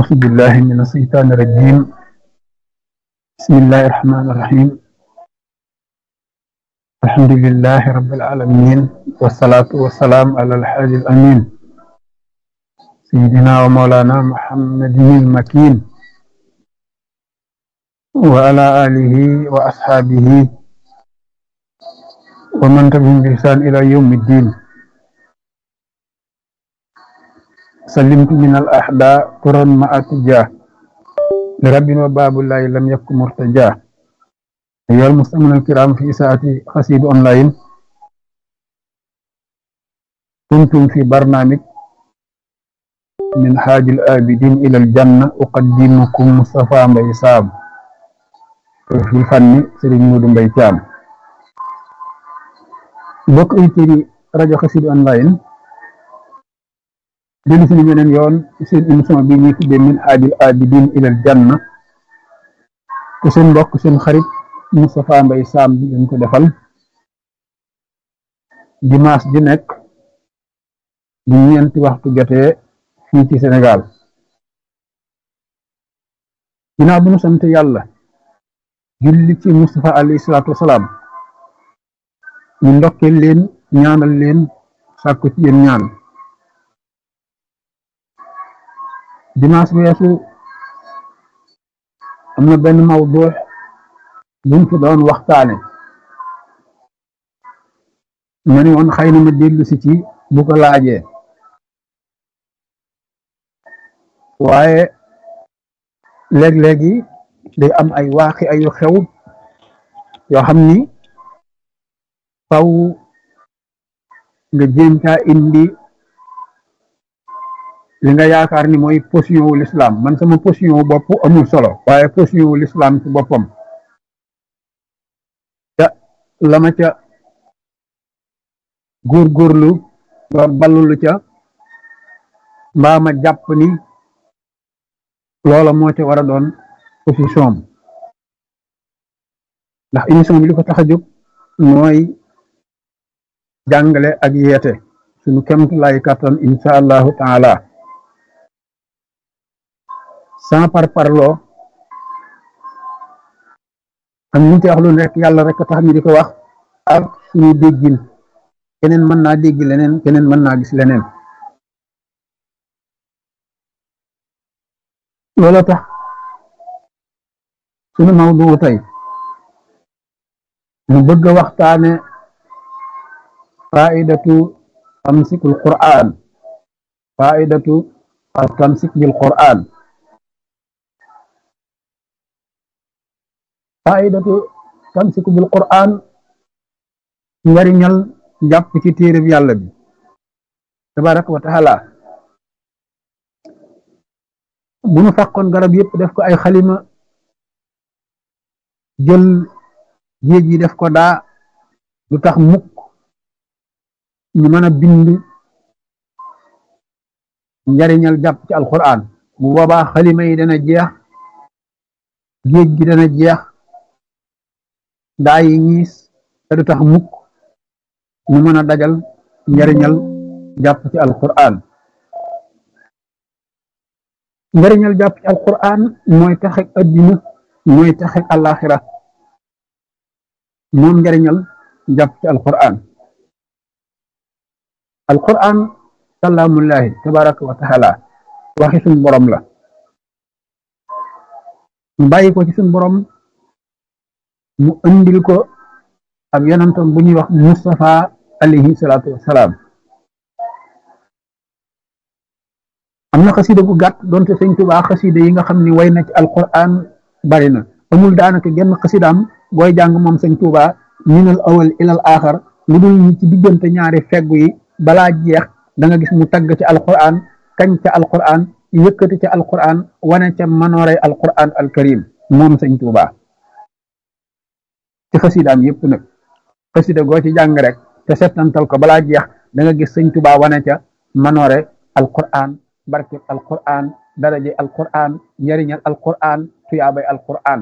أعوذ بالله من الشيطان الرجيم بسم الله الرحمن الرحيم الحمد لله رب العالمين والصلاة والسلام على الحاج الأمين سيدنا ومولانا محمد المكين وعلى آله وأصحابه ومن تبعهم بإحسان إلى يوم الدين سلمت من الأحداء قرا مع اتجاه لرب وباب الله لم يكن مرتجاه أيها المستمعون الكرام في ساعة قصيد أونلاين كنتم في برنامج من حاج الآبدين إلى الجنة أقدمكم مصطفى مبي سام في الفن سيرين مودو مبي تيام بوك ايتيري راديو قصيد أونلاين dellu suñu beneen yoon seen émission bi ñuy tuddee min haajil abidin ilal janna te seen mbokk seen xarit Moustapha Mbaye Sam bi leen ko defal dimanche ji nekk bu ñeenti waxtu jotee fii ci Sénégal ginnaaw bu ñu sant yàlla julli ci Moustapha alayhi salaatu wasalaam ñu ndokkeel leen ñaanal leen sàkku ci yéen ñaan dimanche weesu am na benn mawdu buñ fi doon waxtaane ma ne woon xëy na ma dellu si ci bu ko laajee waaye léeg-léegi day am ay waaxi ayu xew yoo xam ni faw nga jéem caa indi li nga yaakaar ni mooy position wu l'islam man sama position wu bopp amul solo waaye position wu l'islam ci boppam ca la ma ca góorgóorlu ba ballulu ca mbaa ma jàpp ni loola moo ca war a doon position ndax émission bi li ko tax a jóg mooy jàngale ak yeete suñu kemt lay kàttan insha allahu taala sans par parloo am ñu ci wax lu nekk yàlla rek tax ñu di ko wax ak suñu déggin keneen mën naa dégg leneen keneen mën naa gis leneen loolu tax suñu mawdu tey mu bëgg a waxtaane faidatu tamsikul qur'an faidatu al tamsik bil qur'an faidatu tamsiku bil qur'an njariñal jàpp ci téereb yàlla bi tabaraka wa taala bu nu fàqoon garab yëpp def ko ay xalima jël géej yi def ko daa lu tax mukk ñu mën a bind njariñal jàpp ci alquran bu boobaa xalima yi dana jeex géej gi dana jeex daa yi ñiis te du tax mukk ñu mën a dajal njariñal jàpp ci alquran njariñal jàpp ci alquran mooy taxek addina mooy taxek alaxira moom njariñal jàpp ci alquran alquran kalaamullahi tabaraka wa taala waxi suñ borom la mu bàyyi ko ci suñ borom mu andil ko ab yonantam bu ñuy wax Mustafa alayhi salaatu wassalaam am na xasida gu gàtt doonte sëñ Tuubaa xasida yi nga xam ni way na ci alquran bari na amul daanaka genn xasidaam booy jàng moom sëñ Tuubaa minal awal ilal aaxar lu dul ñi ci diggante ñaari feggu yi balaa jeex da nga gis mu tagg ci alquran kañ ca alquran yëkkati ca alquran wane ca manooray alquran alkarim moom sëñ Tuubaa ci xasidaam yëpp nag xasida goo ci jàng rek te settantal ko balaa jeex da nga gis sëñ Tuubaa wane ca manoore alquran barke alquran daraje alquran njariñal alquran tuyaabay alquran